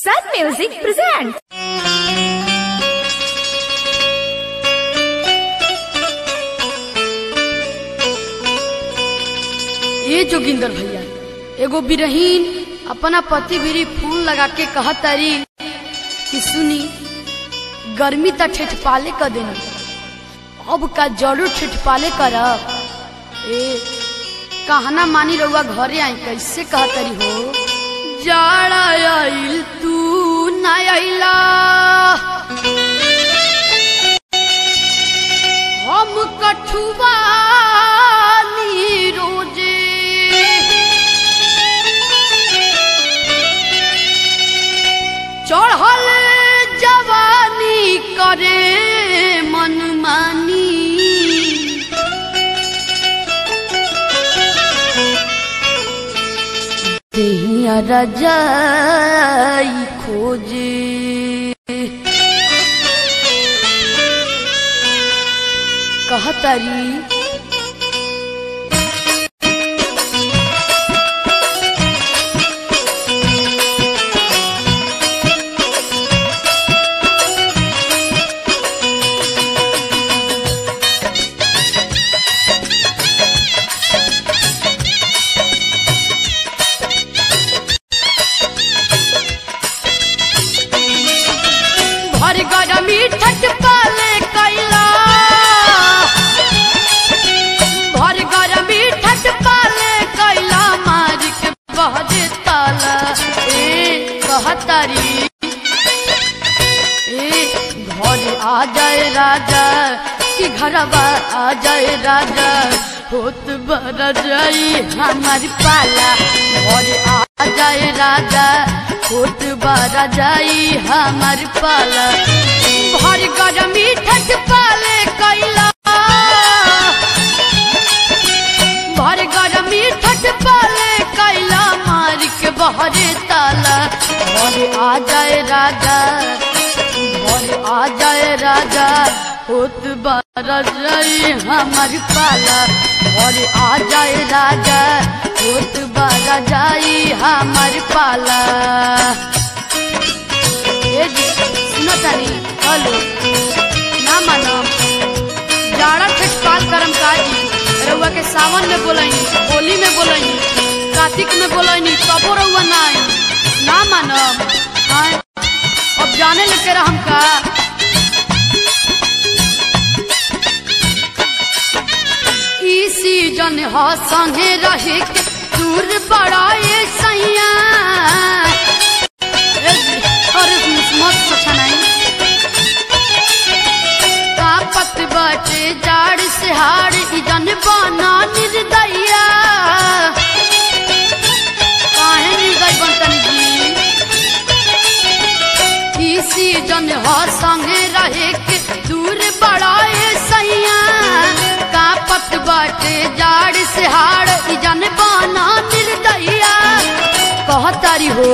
Sun Music presents. ये जोगिंदर भैया एगो बिरहीन अपना पति भिरी फूल लगा के कहतारी कि सुनी गर्मी त ठेठपाले क देनी अब का जरूर ठेठपाले करब ए कहना मानी रहुआ घरे आई कैसे कहतारी हो जाड़ा आइल तू ना आइला हम कठुआ रोजे चढ़ल जवानी करे मनमानी देहिया रजाई खोजे कहतारी भर गरमी ठट पाले कैला भर गरमी ठट पाले कैला मार के बहरे ताला ए कहतारी ए घर आ जाए राजा कि घरवा आ जाए राजा होत बर जाई हमारी पाला घर आ जाए राजा होत बर जाई हमारी पाला भर गरमी ठट पाले कैला भर गरमी ठट पाले कैला मार के बहरे ताला घर आ जाए राजा घर आ जाए राजा होत बारई हमार पाला घर आ जाए राजा होत बारा जाई हमार पाला ए जी सुनो तानी हेलो ना मानो जाड़ा ठटपाल करम काजी रउआ के सावन में बोलई होली में बोलई कार्तिक में बोलई तबो रउआ ना आई ना मानब हाँ अब जाने लगे हम का ई सीजन ह संगे रहे के दूर बड़ाए सैया ए जी, अरे मत सोचा नहीं कापत बाटे जाड़ से हाड़ इजन बना निर्दया काहे निर्दय बनतन जी ई सीजन ह संगे रहे के दूर बड़ाए सैया कापत बाटे जाड़ से हाड़ इजन बना निर्दया कहतारी हो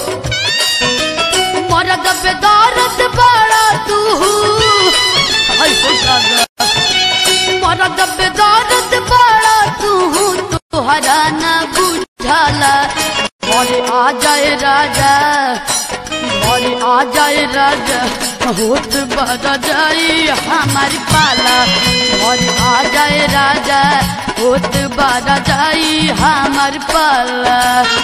मरद पे दर्द बड़ा तू हाय हो दादा मरद पे दर्द बड़ा तू तोहरा न बुझाला घरे आ जाए राजा घरे आ जाए राजा होत बड़ा जाई हमारी पाला घरे आ जाए राजा होत बड़ा जाई हमार पाला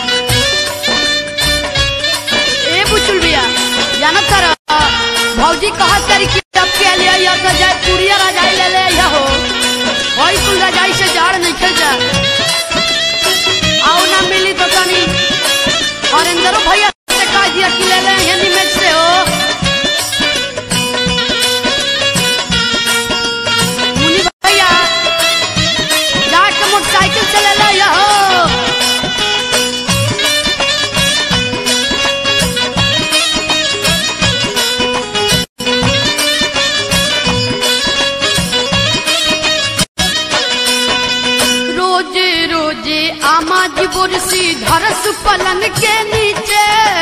ए बुचुल भैया जाना तारा भौजी कहत तारी कि अब के लिए या तो जाए पुरिया रजाई ले ले या हो होई कुल रजाई से झाड़ नहीं खेल जा आओ ना मिली तो तनी और अंदरो भैया से कह दिया कि ले ले हिंदी में से हो मुनि भैया जाके मोटरसाइकिल से ले ले या हो रोजे रोजे आमा जी बुरसी धरस पलंग के नीचे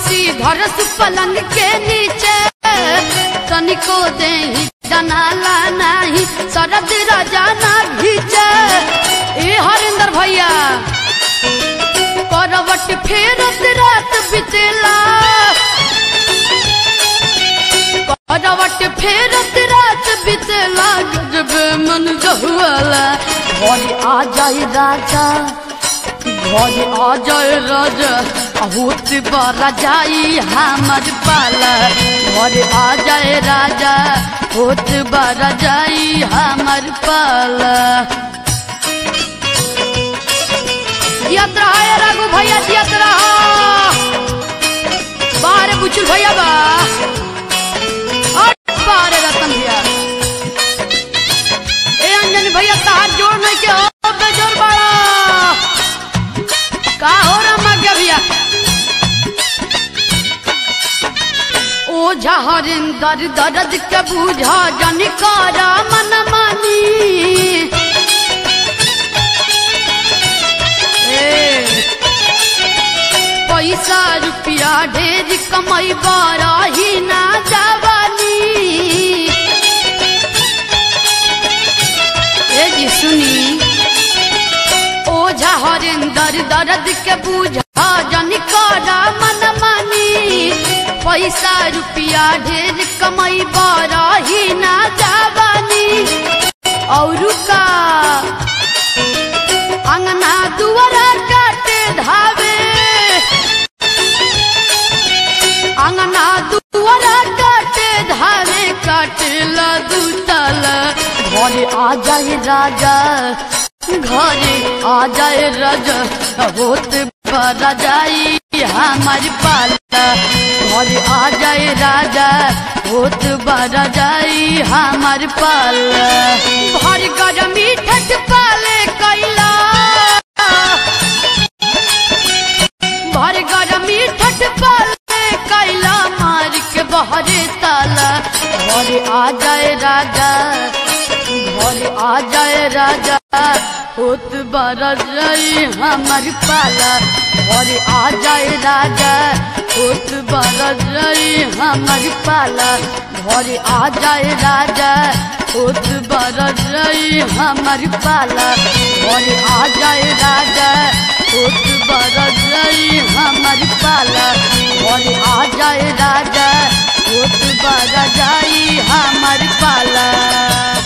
कुर्सी धरस पलंग के नीचे तनिको दे डनाला नाही शरद राजा ना घीचे ए हरिंदर भैया करवट फेरत रात बितेला करवट फेरत रात बितेला गजब मन जहुआला घर आ जाए राजा घर आ जाए राजा होत बरा जाई हमर पाला घर आ जाए राजा होत बरा जाई हमर पाला जियत रहा है रघु भैया जियत रहा बाहर बुचुल भैया बा और बाहर रतन भैया ए अंजन भैया तार जोड़ नहीं के हो बेजोर बाड़ा का हो रहा मग्या भैया ओझा हरिंदर दर्द के बूझा जनिकारा मन मानी ए, पैसा रुपया ढेर कमाई बारा ही ना जवानी ए जी सुनी ओझा हरिंदर दर्द के बूझा जनिकारा मन मानी पैसा रुपया ढेर कमाई बारा ही ना जवानी और का अंगना दुआरा काटे धावे अंगना दुआरा काटे धावे काटेला दूतल घरे आ जाए राजा घरे आ जाए राजा होत बरा जाई हमार पाला घरे आ जाए राजा होत बरा जाई हमार पाला भर गरमी ठट पाले कैला भर गरमी ठट पाले कैला मार के बहरे ताला घरे आ जाए राजा घरे आ जाए राजा होत बरा जाई हमार पाला घरे आ जाए राजा होत बरा जाई हमार पाला घरे आ जाए राजा होत बरा जाई हमार पाला घरे आ जाए राजा होत बरा जाई हमार पाला घरे आ जाए राजा होत बरा जाई हमार पाला